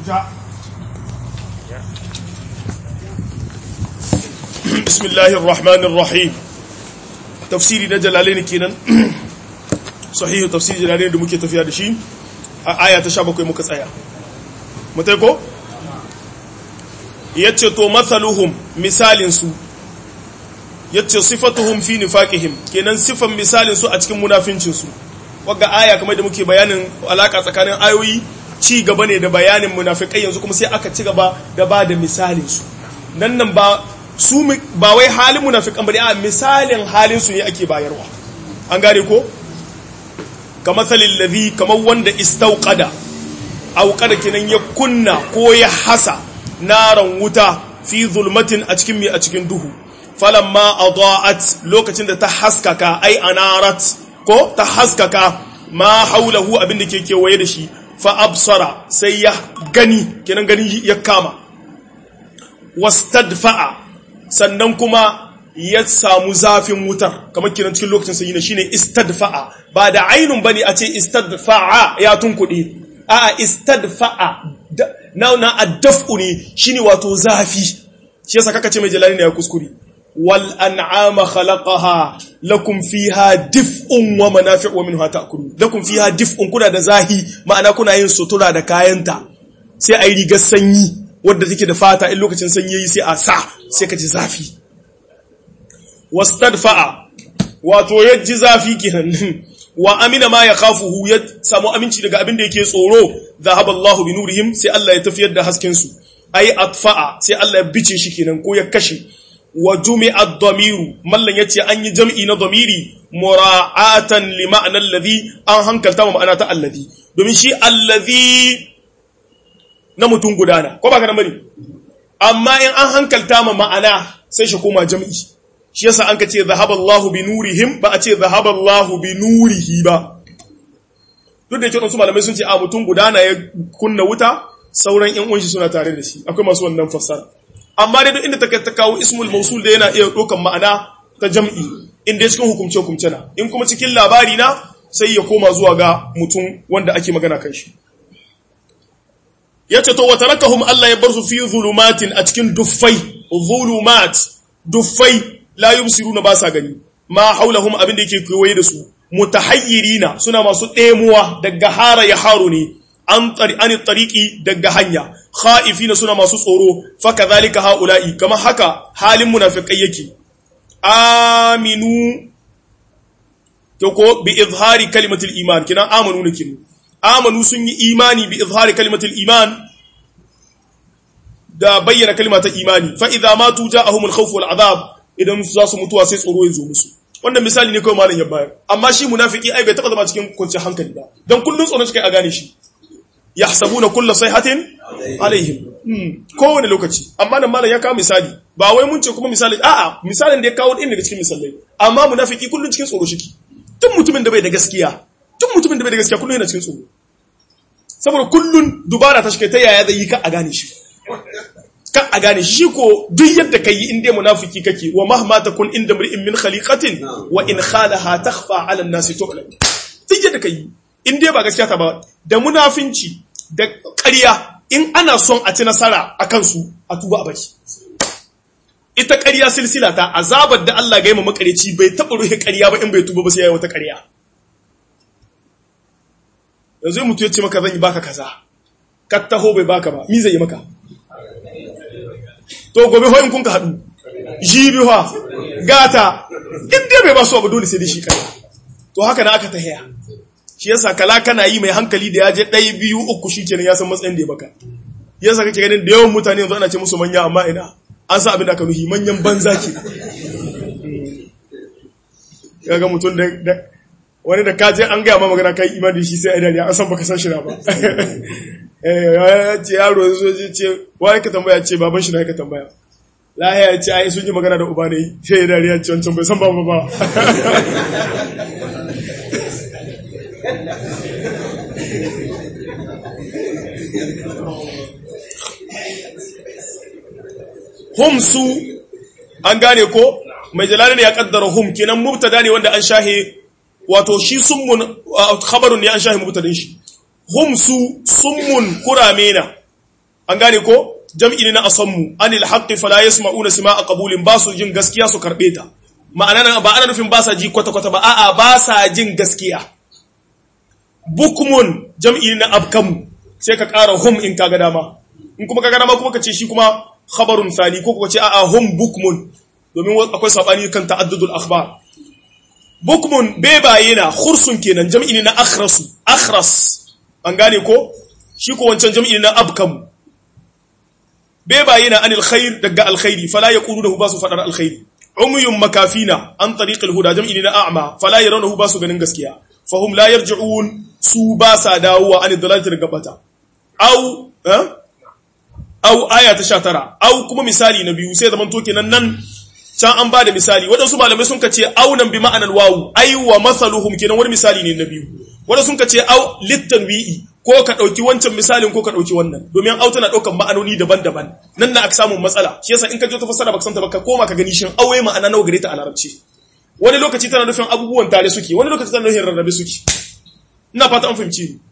بسم الله الرحمن الرحيم تفسيري na jalalain kenan sahihu tafsir jalalain da muke tafiya da shi a aya ta 17 muka tsaya mutai ko yace to mathaluhum misalin su yace sifatuhum fi nifaqihim kenan sifan misalin su a cikin munafincin su wagga aya kamar da muke bayanin alaka tsakanin ayoyi ci gaba ne da bayanin munafikai yanzu kuma sai aka ci gaba da ba da misalin su nan nan ba su ba wai halin munafikan bane a misalin halin su ne ake bayarwa an gane ko kamar salil ladhi kamar wanda istauqada auqada kenan ya kunna ko ya hasa naran wuta fi zulmatin a cikin mi a cikin duhu falamma adaat lokacin da ta haskaka ai anarat ko ta haskaka ma haulahu abin da ke kewaye da shi fa absara sai ya gani kenan gani ya kama wastadfa'a sannan kuma ya samu zafin wutar kamar kiran cikin lokacin sanyi ne shine istadfa'a ba da ainun bane a ce istadfa'a ya tunkuɗe a'a istadfa'a na na addaf'u ne shine wato zafi shi yasa kaka ce mai jalali ne ya kuskure wal an'ama khalaqaha lakum fiha dif'un wa manafi'u wa minha ta'kulun lakum fiha dif'un kuna da zahi ma'ana kuna yin sutura da kayanta sai ayi rigar sanyi wadda take da fata in lokacin sanyi yayi sai a sa sai ka ji zafi wastadfa'a wato ya ji zafi kenan wa amina ma ya khafuhu ya samu aminci daga abin da yake tsoro zahaballahu bi nurihim sai Allah ya tafiyar da hasken su ai atfa'a sai Allah ya bice shi kenan ko ya kashe wa jumi'a ad-damiru mallan yace an yi jam'i na damiri mura'atan li ma'na alladhi an hankalta ma ma'ana ta alladhi domin shi alladhi na mutum gudana ko ba ka nan bane amma in an hankalta ma ma'ana sai shi koma jam'i shi yasa an ka ce zahaballahu bi nurihim ba a ce zahaballahu bi nurihi ba duk da yake su malamai sun ce a mutum gudana ya kunna wuta sauran yan uwanshi suna tare da shi akwai masu wannan fassara amma dai duk inda ta ta kawo ismul mausul da yana iya ɗaukan ma'ana ta jam'i inda cikin hukumce hukumce na in kuma cikin labari na sai ya koma zuwa ga mutum wanda ake magana kan shi yace to watarakahum Allah ya bar su fi zulumatin a cikin duffai zulumat duffai la yubsiruna ba sa gani ma haulahum abin da yake kewaye da su mutahayyirina suna masu ɗemuwa daga hara ya haro ne an tsari an tariqi daga hanya khaifina suna masu tsoro fa kadhalika haula'i kama haka halin munafikai yake aminu to ko bi izhari kalimatul iman kinan amanu ne kin amanu sun yi imani bi izhari kalimatul iman da bayyana kalma ta imani fa idza matu ja'ahumul khawf wal adab idan za su mutuwa sai tsoro ya zo musu wannan misali ne kawai malam ya bayar amma shi munafiki ai bai taba zama cikin kwanciyar hankali ba dan kullun tsoron shi kai a gane shi yahsabuna kullu sayhatin alaihim kowane lokaci amma nan malam ya kawo misali ba wai mun ce kuma misali a'a misalin da ya kawo din daga cikin misalai amma munafiki kullun cikin tsoro shiki tun mutumin da bai da gaskiya tun mutumin da bai da gaskiya kullun yana cikin tsoro saboda kullun dubara ta shi ta yaya zai yi ka a gane shi kan a gane shi ko duk yadda ka yi inda munafiki kake wa mahma takun inda mri'in min khaliqatin wa in khalaha takhfa 'ala an-nas tu'lam duk yadda ka yi inda ba gaskiya ta ba da munafinci da ƙarya in ana son a ci nasara a kansu a tuba a baki ita ƙarya silsila ta azabar da Allah ga yi makareci bai taɓa ruhe ƙarya ba in bai tuba ba sai ya yi wata ƙarya yanzu mutu ya ce maka zan yi baka kaza ka taho bai baka ba mi zai yi maka to gobe hoyin kun ka haɗu jibi ha gata inda bai ba su abu dole sai da shi kai to haka na aka ta haya shi yasa kala kana yi mai hankali da ya je ɗaya biyu uku shi kenan ya san matsayin da ya baka yasa kake ganin da yawan mutane yanzu ana ce musu manya amma ina an sa abin da aka nuhi manyan banza ke kaga mutum da wani da kaje an gaya ma magana kai imani shi sai a dariya an san baka san shi na ba ya ce yaro ya zo ya ce wani ka tambaya ce baban shi na ka tambaya lahiya ya ce ai sun yi magana da uba ne sai ya dariya ce wancan bai san ba ba hum su an gane ko mai jalali ne ya kaddara hum kenan mubtada ne wanda an shahe wato shi summun khabarun ne an shahe mubtadin shi hum su summun kurame na an gane ko jam'i ne na asammu anil haqqi fala yasma'una sima'a qabulin ba su jin gaskiya su karbe ta ma'ana nan ba ana nufin ba sa ji kwata kwata ba a'a ba sa jin gaskiya bukmun jam'i ne na abkamu sai ka ƙara hum in kaga dama in kuma kaga dama kuma ka ce shi kuma khabarun thani ko kuma ce a'a hum bukmun domin akwai sabani kan ta'addudul akhbar bukmun bebaye na khursun kenan jam'i ne na akhrasu akhras an gane ko shi ko wancan jam'i ne na abkamu bebaye na anil khair daga alkhairi fala yaquluhu ba su fadar alkhairi umyun makafina an tariqil huda jam'i ne na a'ma fala yarawnahu ba su ganin gaskiya fahum la yarji'un su ba sa dawowa an dalalati daga bata au eh au aya ta 19 au kuma misali na biyu sai zaman to kenan nan can an bada misali waɗansu malamai sun kace au nan bi ma'anar wawu ai wa masaluhum kenan wani misali ne na biyu waɗansu sun kace au littanwi'i ko ka ɗauki wancan misalin ko ka ɗauki wannan domin au tana ɗaukan ma'anoni daban-daban nan na aka samun matsala shi yasa in ka je ta fassara baka santa ba ka koma ka gani shin auwe ma'ana nawa gare ta a larabci wani lokaci tana nufin abubuwan tare suke wani lokaci tana nufin rarrabe suke ina fata an fahimci ni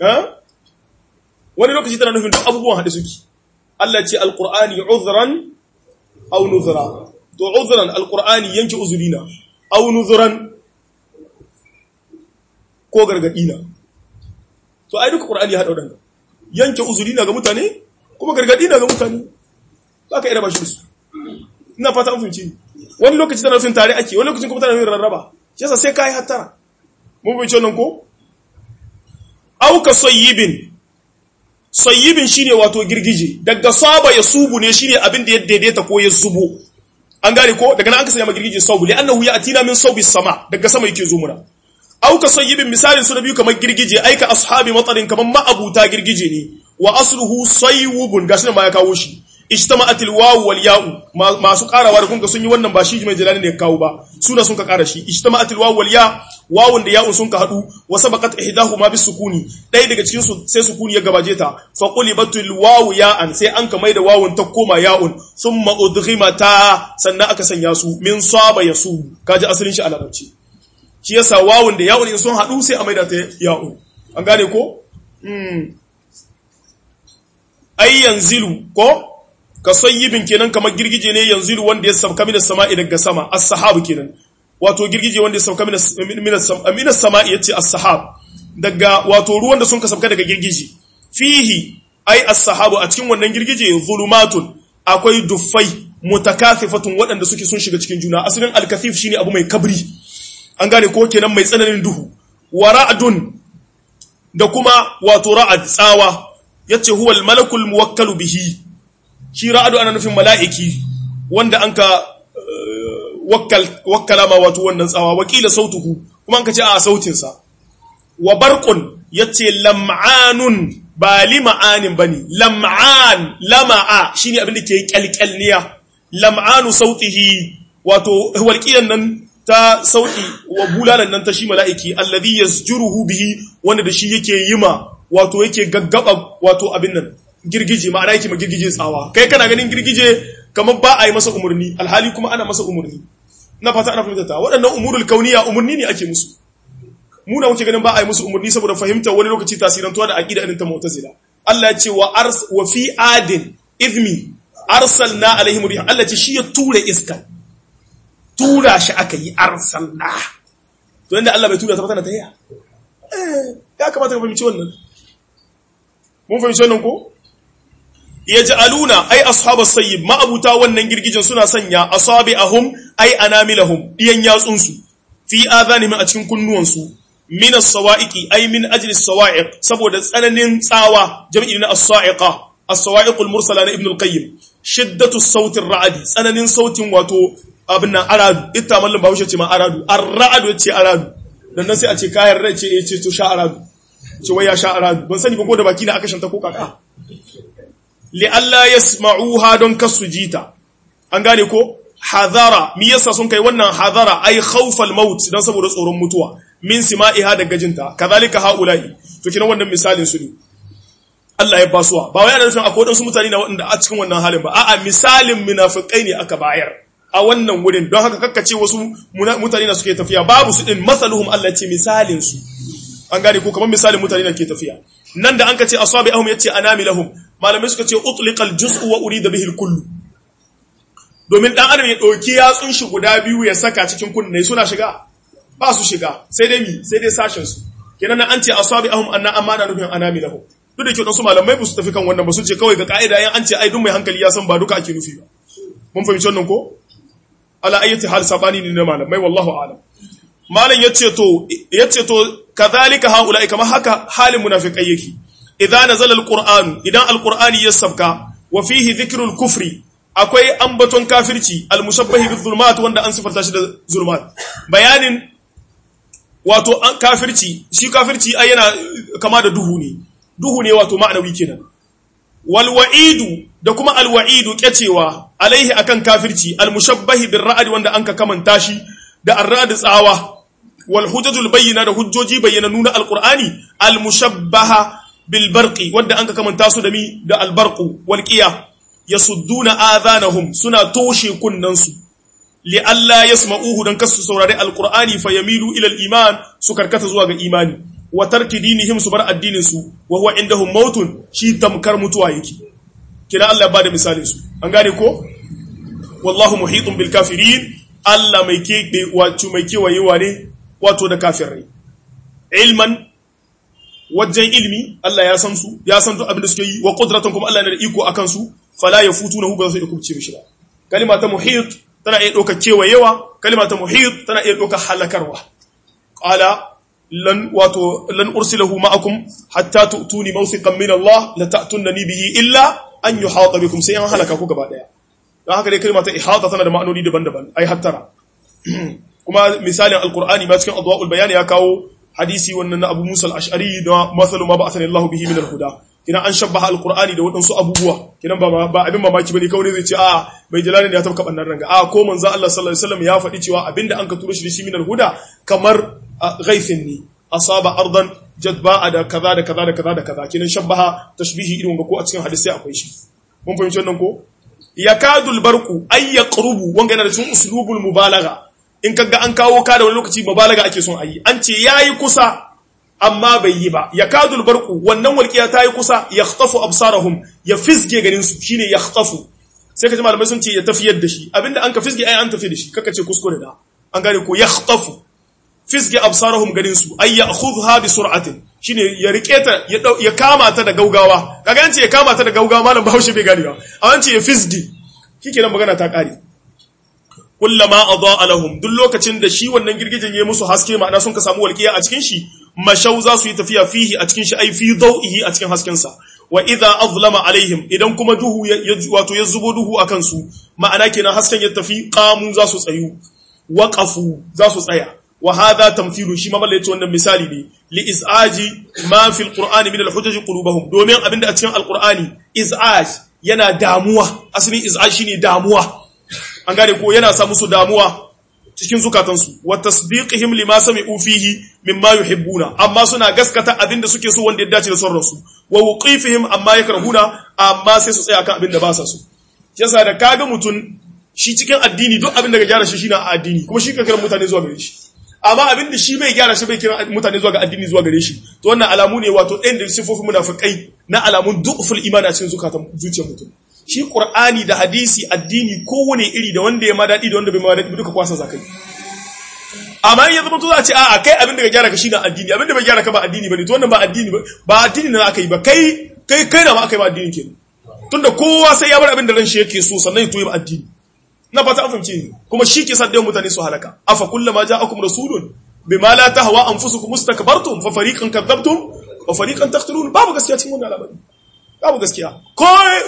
wani lokaci tana nufin duk abubuwan haɗe suke Allah ce alqur'ani uzran aw nuzra to uzran alqur'ani yanke uzurina aw nuzran ko gargadina to ai duka qur'ani ya hada wadanda yanke uzurina ga mutane kuma gargadina ga mutane zaka ira bashi su ina fata an fahimci wani lokaci tana nufin tare ake wani lokacin kuma tana nufin rarraba shi yasa sai kai hattara mun bai wannan ko aw ka sayyibin sayyibin shine wato girgije daga saba ya subu ne shine abin da ya daidaita ko ya zubo an gane ko daga nan aka sanya girgije saubu li annahu ya'tina min sawbi sama daga sama yake zo muna aw ka sayyibin misalin su na biyu kamar girgije aika ashabi matarin kamar ma'abuta girgije ne wa asluhu saywubun gashi nan ma ya kawo shi ijtama'at alwawu wal ya'u masu karawa da kunga sun yi wannan ba shi mai jalali ne kawo ba suna sun ka kara shi ijtama'at alwawu wal ya wawun da ya'un sun ka hadu wa sabaqat ihdahuma bis sukuni dai daga cikin su sai sukuni ya gabaje ta fa qulibatul wawu ya'an sai an ka mai da wawun ta koma ya'un thumma udghimata sannan aka sanya su min saba yasu kaji asalin shi a larabci shi yasa wawun da ya'un in sun hadu sai a mai da ta ya'un an gane ko mm ay yanzilu ko ka sayyibin kenan kamar girgije ne yanzu wanda ya sauka minas sama'i daga sama as-sahab kenan wato girgije wanda ya sauka minas minas sama'i yace as-sahab daga wato ruwan da sun ka sauka daga girgije fihi ai as-sahabu a cikin wannan girgije zulumatun akwai duffai mutakathifatun waɗanda suke sun shiga cikin juna asalin al-kathif shine abu mai kabri an gane ko kenan mai tsananin duhu wa ra'dun da kuma wato ra'ad tsawa yace huwa al-malakul muwakkalu bihi shi ra'adu ana nufin mala'iki wanda an ka wakkala ma wato wannan tsawa wakila sautuhu kuma an ka ce a sautinsa wa barqun yace lam'anun ba lima'anin bane lam'an lama'a shine abin da ke kyalkyalniya lam'anu sautihi wato walqiyan nan ta sauti wa bulalan nan ta shi mala'iki alladhi yasjuruhu bihi wanda da shi yake yima wato yake gaggaba wato abin nan girgije ma'ana yake ma girgije tsawa kai kana ganin girgije kamar ba a yi masa umarni alhali kuma ana masa umarni na fata ana fahimta ta waɗannan umurul kauniya umarni ne ake musu muna muke ganin ba a yi musu umarni saboda fahimta wani lokaci tasirantuwa da aqida irin ta mu'tazila Allah ya ce wa ars wa fi adin idmi arsalna alaihim rih Allah ce shi ya tura iska tura shi aka yi arsalna to inda Allah bai tura ta tana ta yi eh ya kamata ka fahimci wannan mun fahimci wannan ko yaj'aluna ay ashabas sayyib ma abuta wannan girgijin suna sanya asabi'ahum ay anamilahum diyan yatsun su fi adhanihim a cikin kunnuwan su min as-sawa'iqi ay min ajli as-sawa'iq saboda tsananin tsawa jam'i na as-sa'iqa as-sawa'iq al-mursala na ibn al-qayyim shiddatu as-sawt ar-ra'd tsananin sautin wato abin nan aradu ita mallan bahaushe ce ma aradu ar-ra'd yace aradu dan nan sai a ce kayan rai ce yace to sha aradu ce wai ya sha aradu ban sani ba ko da baki na aka shanta ko kaka li'alla yasma'uha don kasu jita an gane ko hadara mi yasa sun kai wannan hadara ai khawfal maut dan saboda tsoron mutuwa min sima'iha daga jinta kadhalika haula'i to kina wannan misalin su ne Allah ya basuwa ba wai ana nufin akwai wadansu mutane na wanda a cikin wannan halin ba a'a misalin munafikai ne aka bayar a wannan wurin don haka kakkace wasu mutane na suke tafiya babu su din masaluhum Allah ce misalin su an gane ko kamar misalin mutane da ke tafiya nan da an ka ce asabi ahum yace anami lahum malamai suka ce utliqal juz'u wa urida bihi al-kullu domin dan adam ya dauki yatsun shi guda biyu ya saka cikin kunne suna shiga ba su shiga sai dai mi sai dai sashen su kenan an ce asabi'ahum anna amana nufin anamilahu duk da kyau su malamai ba su tafi kan wannan ba sun ce kawai ga ka'ida yan an ce ai duk mai hankali ya san ba duka ake nufi ba mun fahimci wannan ko ala ayyati hal sabani ne na malamai wallahu a'lam malam yace to yace to kadhalika haula'i kama haka halin munafiqai yake idza nazala alquran idan alqurani ya sabka wa fihi dhikrul kufri akwai ambaton kafirci almushabbahi bizulmat wanda an sifarta shi da zulmat bayanin wato kafirci shi kafirci ai yana kama da duhu ne duhu ne wato ma'anawi kenan wal wa'idu da kuma al wa'idu kyacewa alaihi akan kafirci al mushabbahi bir ra'd wanda anka kamanta shi da ar-ra'd tsawa wal hujajul bayyina da hujjoji bayyana nuna alqur'ani al mushabbaha bil barqi wanda anka kamanta su da mi da al barqu wal qiya yasudduna adhanahum suna toshe kunnansu li alla yasma'uhu dan kasu saurari alqur'ani fayamilu ila al iman su karkata zuwa ga imani wa tarki dinihim su bar addinin su wa huwa indahum mautun shi tamkar mutuwa yake kina Allah ya bada misalin su an gane ko wallahu muhitun bil kafirin Allah mai ke wato mai kewayewa ne wato da kafirai ilman wajen ilmi Allah ya san su ya san duk abin da suke yi wa qudratan kuma Allah yana da iko akan su fala yafutunahu ba zai kubce mishi ba kalima ta muhit tana iya ɗaukar kewayewa kalima ta muhit tana iya ɗaukar halakarwa qala lan wato lan ursilahu ma'akum hatta tu'tuni mawthiqan min Allah la ta'tunani bihi illa an yuhata bikum sai an halaka ku gaba daya dan haka dai kalma ta ihata tana da ma'anoni daban-daban ai hattara kuma misalin alqur'ani ma cikin adwaul bayan ya kawo hadisi wannan na Abu Musa al-Ash'ari da masalu ma ba'athani Allah bihi min al-huda kina an shabbaha alqur'ani da wadansu abubuwa kina ba ba abin mamaki bane kawai zai ce a mai jalali ne ya tabka bannan ranga a ko manzo Allah sallallahu alaihi wasallam ya faɗi cewa abinda an ka turo shi da shi min al-huda kamar ghaithin ne asaba ardan jadba da kaza da kaza da kaza da kaza kinan shabbaha tashbihi irin ga ko a cikin hadisi akwai shi mun fahimci wannan ko yakadul barqu ay yaqrubu wanga yana da cikin uslubul mubalagha in kaga an kawo ka da wani lokaci mubalaga ake son ayi an ce yayi kusa amma bai yi ba yakadul barqu wannan walqiya ta yi kusa yakhtafu absarahum ya fisge ganin su shine yakhtafu sai ka ji malamai sun ce ya tafiyar da shi abinda an ka fisge ai an tafi da shi kaka ce kuskure da an gane ko yakhtafu fisge absarahum ganin su ay ya'khudha bi sur'atin shine ya rike ta ya kama ta da gaugawa kaga an ce ya kama ta da gaugawa malam Bahaushe bai gani ba an ce ya fisge nan magana ta kare kullama adaa lahum duk lokacin da shi wannan girgijin ya musu haske ma'ana sun ka samu walqiya a cikin shi mashau za su yi tafiya fihi a cikin shi ai fi dawihi a cikin hasken sa wa idza azlama alaihim idan kuma duhu wato ya zubo duhu akan su ma'ana kenan hasken ya tafi qamu za su tsayu waqafu za su tsaya wa hadha tamthilu shi ma malla yace wannan misali ne li izaji ma fi alqur'ani min alhujaj qulubuhum domin abinda a cikin alqur'ani izaj yana damuwa asalin izaj shine damuwa an gane ko yana sa musu damuwa cikin zukatansu wa tasdiqihim lima sami'u fihi mimma yuhibbuna amma suna gaskata abinda suke so wanda ya dace da sauransu wa wuqifihim amma yakrahuna amma sai su tsaya kan abinda ba sa so yasa da kaga mutun shi cikin addini duk abinda ga gyara shi shine a addini kuma shi ka kira mutane zuwa gare shi amma abinda shi bai gyara shi bai kira mutane zuwa ga addini zuwa gare shi to wannan alamu ne wato ɗayan da sifofin munafikai na alamun du'ful imani a cikin zukatan zuciyar mutum shi qur'ani da hadisi addini kowane iri da wanda ya ma daɗi da wanda bai ma daɗi duka kwasa zakai amma in ya zama to za a ce a'a kai abin da ka gyara ka shi na addini abin da bai gyara ka ba addini bane to wannan ba addini ba addini na aka yi ba kai kai kai da ma aka yi ba addini kenan tunda kowa sai ya bar abin da ran shi yake so sannan ya toyi ba addini na fata an fahimce ni kuma shi ke sadda mutane su halaka afa kullama ja'akum rasulun bima la tahwa anfusukum mustakbartum fa fariqan kadzabtum wa fariqan taqtulun babu gaskiya cikin wannan al'amari babu gaskiya ko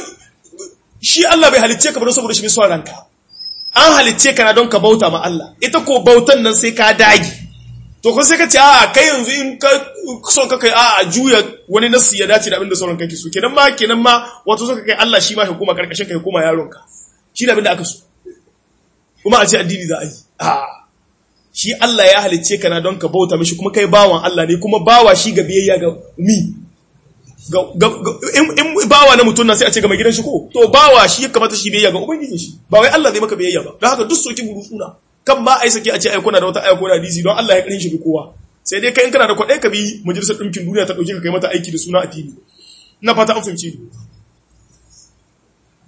shi Allah bai halicce ka ba don saboda shi mai son ranka an halicce ka na don ka bauta ma Allah ita ko bautan nan sai ka dagi to kun sai ka ce a kai yanzu in ka son ka kai a juya wani nasu ya dace da abin da sauran kake so kenan ma kenan ma wato so ka kai Allah shi ma ka koma karkashin ka koma yaron ka shi da abin da aka so kuma a ce addini za a yi a shi Allah ya halicce ka na don ka bauta mishi kuma kai bawan Allah ne kuma bawa shi ga biyayya ga mi in bawa na mutum na sai a ce ga mai gidan shi ko to bawa shi ya kamata shi biyayya ga ubangijin shi ba wai Allah zai maka biyayya ba don haka duk soki buru suna kan ma ai sake a ce ai kuna da wata aya ko da hadisi don Allah ya karin shi bi kowa sai dai kai in kana da kuɗi ka bi majalisar ɗinkin duniya ta ɗauke ka kai mata aiki da suna addini na fata an fahimci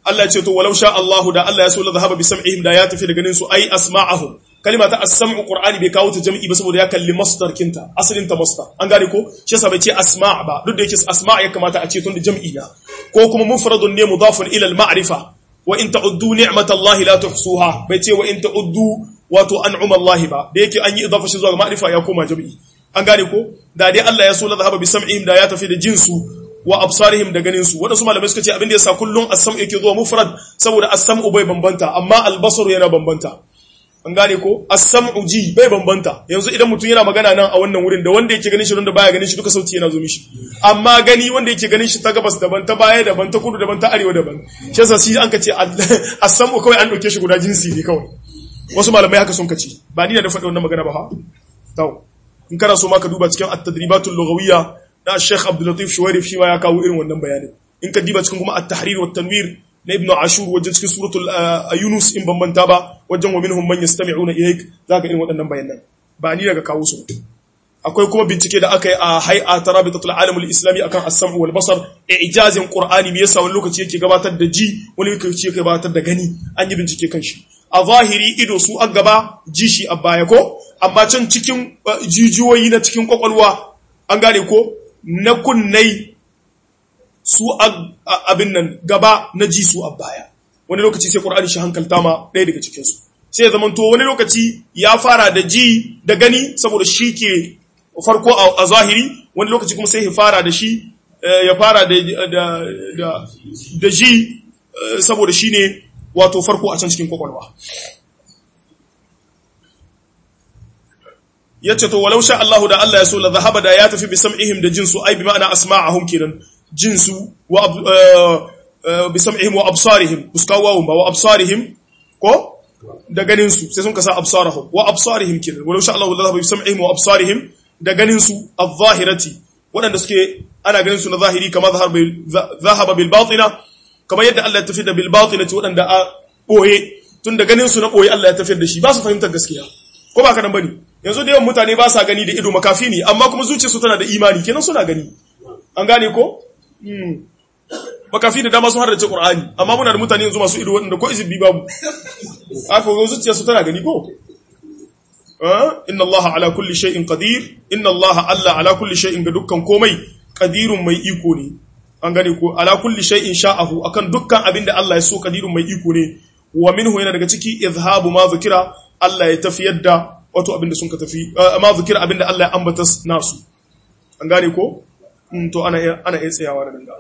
Allah ce to walau sha Allahu da Allah ya so la zahaba bi sam'ihim da ya tafi da ganin su ai asma'ahum kalima ta as-sam'u qur'ani bai kawo ta jam'i ba saboda ya kalli masdar kinta asalin ta masdar an gane ko shi yasa bai ce asma' ba duk da yake asma' ya kamata a ce tun da jam'i na ko kuma mufradun ne mudafun ila al-ma'rifa wa in ta'uddu ni'matallahi la tuhsuha bai ce wa in ta'uddu wato an'uma Allah ba da yake an yi idafa shi zuwa ga ma'rifa ya koma jam'i an gane ko da dai Allah ya so la zahaba bi sam'ihim da ya tafi da jinsu wa absarihim da ganin su wadansu malamai suka ce abin da yasa kullun as-sam'u yake zuwa mufrad saboda as-sam'u bai bambanta amma al-basaru yana bambanta an gane ko as-sam'u ji bai bambanta yanzu idan mutum yana magana nan a wannan wurin da wanda yake ganin shi da baya ganin shi duka sauti yana zo mishi amma gani wanda yake ganin shi ta gabas daban ta baya daban ta kudu daban ta arewa daban shi yasa shi an ka ce as-sam'u kawai an dauke shi guda jinsi ne kawai wasu malamai haka sun kace ba ni da faɗi wannan magana ba ha to in kana so ma ka duba cikin at-tadribatul lughawiyya na Sheikh Abdul Latif Shuwairif shi ma ya kawo irin wannan bayanin in ka diba cikin kuma at-tahrir wa tanwir na Ibn Ashur wajen cikin suratul Yunus in ban manta ba wajen wa minhum man yastami'una ilayk zaka irin waɗannan bayanan ba ni daga kawo su akwai kuma bincike da aka yi a hay'a ta rabitatul alam al-islami akan as-sam'u wal basar ijazin qur'ani me yasa wani lokaci yake gabatar da ji wani lokaci yake gabatar da gani an yi bincike kan shi a zahiri ido su an gaba ji shi a baya ko amma can cikin jijiyoyi na cikin kwakwalwa an gane ko na kunnai su abin nan gaba na ji su a baya wani lokaci sai ƙur'ani shi hankalta ma ɗaya daga cikinsu sai ya zamanto wani lokaci ya fara da ji da gani saboda shi ke farko a zahiri wani lokaci kuma sai ya fara da shi ya fara da ji saboda shi ne wato farko a can cikin kwakwalwa ya ce to walau sha Allahu da Allah ya so la zahaba da ya tafi bi sam'ihim da jinsu ai bi ma'ana asma'ahum kenan jinsu wa bi sam'ihim wa absarihim buskawa ba wa absarihim ko da ganin su sai sun kasa absarahum wa absarihim kenan walau sha Allahu la zahaba bi sam'ihim wa absarihim da ganin su adh-dhahirati wadanda suke ana ganin su na zahiri kama zahaba bil batina kamar yadda Allah ya tafi da bil batinati wadanda a boye tun da ganin su na boye Allah ya tafi da shi ba su fahimtar gaskiya ko ba ka nan bane yanzu da yawan mutane ba sa gani da ido makafi ne amma kuma zuciyarsu tana da imani kenan suna gani an gane ko makafi da dama sun har da ce qur'ani amma muna da mutane yanzu masu ido wanda ko izibi babu aka ga zuciyarsu tana gani ko inna allaha ala kulli shay'in qadir inna allaha alla ala kulli shay'in ga dukkan komai qadirun mai iko ne an gane ko ala kulli shay'in sha'ahu akan dukkan abinda Allah ya so qadirun mai iko ne wa minhu yana daga ciki izhabu ma zikira Allah ya tafiyar da wato abinda sun ka tafi amma zikir abinda Allah ya ambata nasu an gane ko to ana ana iya tsayawa da danga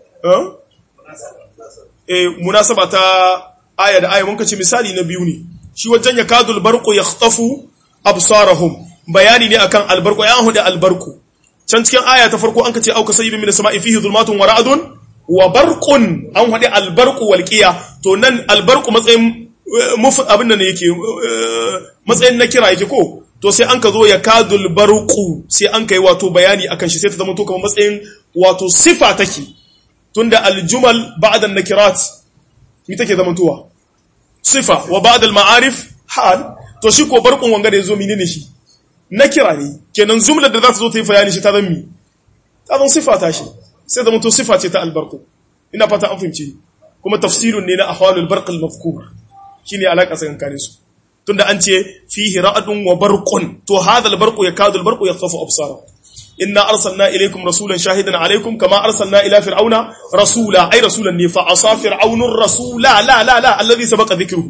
eh munasaba ta aya da aya mun kace misali na biyu ne shi wajen ya kadul barqu yakhtafu absarahum bayani ne akan albarqu ya huda albarqu can cikin aya ta farko an kace auka sayyibin min sama'i fihi zulmatun wa ra'dun wa barqun an huda albarqu walqiya to nan albarqu matsayin abin da ne yake matsayin na kira yake ko to sai an ka zo ya kadul barqu sai an kai wato bayani akan shi sai ta zama to kamar matsayin wato sifa take tunda aljumal ba'da nakirat mi take zama tuwa sifa wa ba'da al-ma'arif hal to shi ko barqun wanga da yazo menene shi nakira ne kenan jumlar da za ta zo ta yi bayani shi ta zama mi ta zama sifa ta shi sai zama to sifa ce ta albarqu ina fata an fahimci kuma tafsirun ne na ahwalul barq al-mafkur shine alaka tsakankanin su tunda an ce fihi ra'dun wa barqun to hadha al-barqu yakadu al-barqu yakhafu absara inna arsalna ilaykum rasulan shahidan alaykum kama arsalna ila fir'auna rasula ay rasulan ne fa asa fir'aunur rasula la la la alladhi sabaqa dhikruhu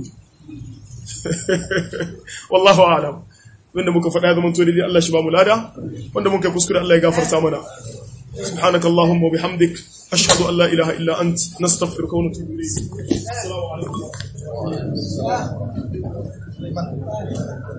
wallahu a'lam wanda muka faɗa zaman to dai Allah shi ba mu lada wanda muka kuskure Allah ya gafarta mana سبحانك اللهم وبحمدك أشهد أن لا إله إلا أنت نستغفرك ونتوب إليك السلام عليكم